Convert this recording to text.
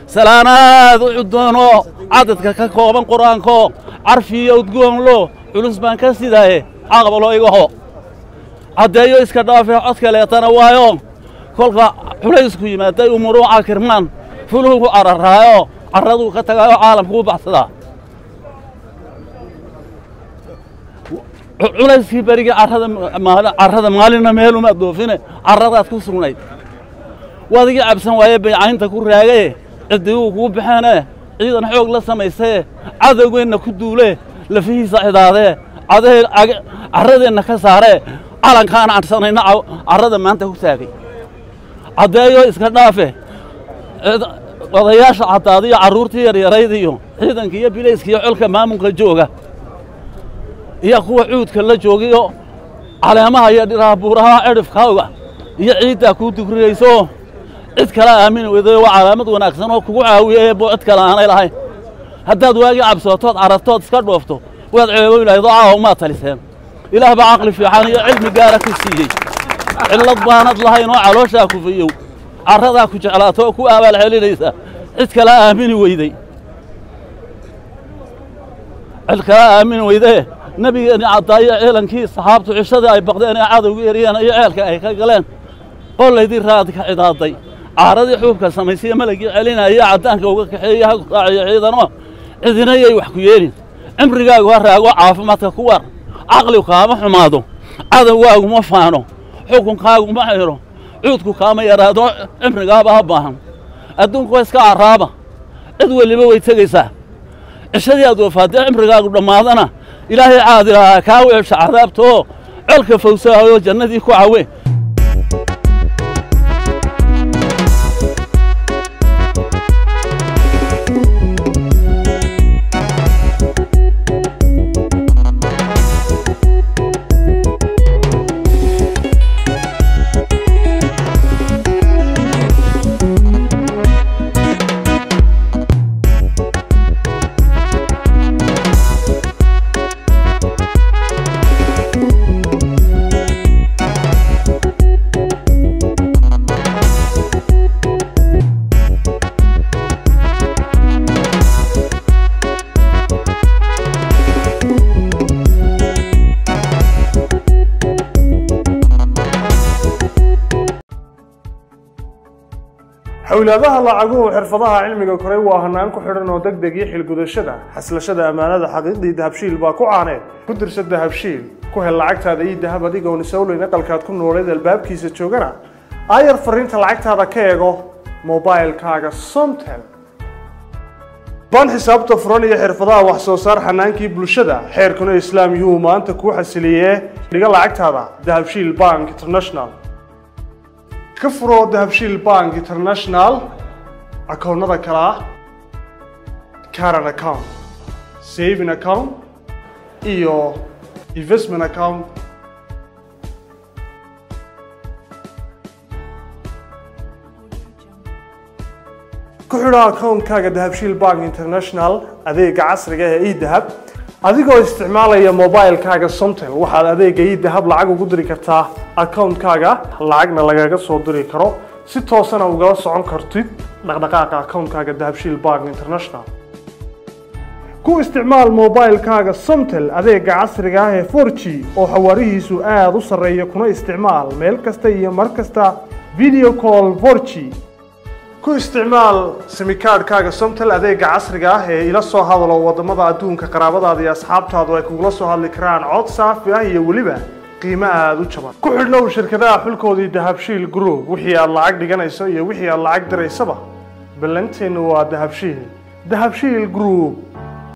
salaanaad u cudoono cadadka ka kooban qur-aanko carfiiyo udgoonlo culus baan ka sidaaye caqbaloo igaho caddeeyo iska dhaafe codka leetana waayo kolka culaysku yimaaday umuruu cakirmaan fuluhu ku cararaayo carraduu ka tagaayo caalamkuu baxsadaa culayskii berigii carrada maalinna meeluma doofine carradaad ku sugnayd wadigii cabsan waaye baycaynta ku raagaye ciddiyuu kuu baxeene ciidan xoog la samaysee cadowgeenna ku duule lafihiisa cidaadee carradeenna ka saaree calankaan cadhsanayna carrada maanta ku taagay caddeeyo iska dhaafe odayaasha caddaadiyo carruurtii yaryaraydiyo ciidanka iyo bilayska iyo colka maamulka jooga iyo kuwa cuudka la joogiyo caleemaha iyo dhiraha buuraha cidhifkaaga iyo ciiddaa kuu dugriyayso cid kale aamini weydayo waa calaamad wanaagsan oo kugu caawiya eebo cid kale aanay lahayn haddaad waagii cabsootood carartood iska dhoofto waad ceeboy lahayd oo caawa maad taliseen ilaah baa caqli fiican iyo cilmi gaara ku siiyey cillad baanad lahayn oo calooshaa kufiyow carradaa ku jeclaato oo ku abaal celinaysa cid kale aamini weyday cid kale aamini weydee nebigeeni caddaayo ciilankii saxaabtu cishadii ay baqdeen ee cadowga eryeen iyo ceelka ay ka galeen qollaydii raadka cidaaday caaradii xuubka samaysiya malagii celinaya caddaanka uga kaxeeya ha raaciyo ciidano cidina yay wax ku yeelin cimrigaagu ha raago caafimaadka ku war caqligu kaama xumaado cadowgaaguma faano xukunkaaguma xiro cuudku kaama yaraado cimrigaaba ha baahan adduunku waa iska carraaba cid weliba way tegaysaa cishadii aad wafaadee cimrigaagu dhammaadana ilaahay caadilahaa kaa weebsha cadaabtaoo colka fawsaayoo jannadii ku cawe xowlaadaha lacaguhu xirfadaha cilmiga koray waa hanaan ku xidhan oo degdeg iyo xilgudashada xaslashada ammaanada xaqiiqdii dahabshiil baa ku caaneed ku dirsa dahabshiil ku hel lacagtaada iyo dahab adigoon isowleyn aqalkaad ku nooleed albaabkiisa joogana aayar fariinta lacagtaada ka eego mobailkaaga somtel baan xisaabta furan iyo xirfadaha wax soo saar xanaankii bulshada xeerkuna islaam yuu maanta kuu xasiliyee dhiga lacagtaada dahabshiil bank international ka furoo dahabshiil bank international akoonnada kale ah caran account saving account iyo investment account ku xidho akoonkaaga dahabshiil bank international adeega casriga ee edahab adigoo isticmaalaya mobilkaaga somtel waxaad adeega edahab lacag ugu diri kartaa akoonkaaga lacagna lagaga soo diri karo si toosana ugala socon kartid dhaqdhaqaaqa akoonkaaga dahabshiil bank international ku isticmaal mobilkaaga somtel adeega casriga ah ee 4g oo xawaarihiisu aada u sarreeya kuna isticmaal meel kasta iyo mar kasta video call 4g ku isticmaal simikaadhkaaga somtel adeega casriga ah ee ila soo hadalo wadamada adduunka qaraabadaada iyo asxaabtaadu ay kugula soo hadli karaan cod saafi ah iyo weliba qiimo aada u jaban ku xidhnow shirkadaha xulkoodii dahabshiil group wixii aad lacag dhiganayso iyo wixii aad lacag diraysaba ballanteennu waa dahabshiil dahabshiil group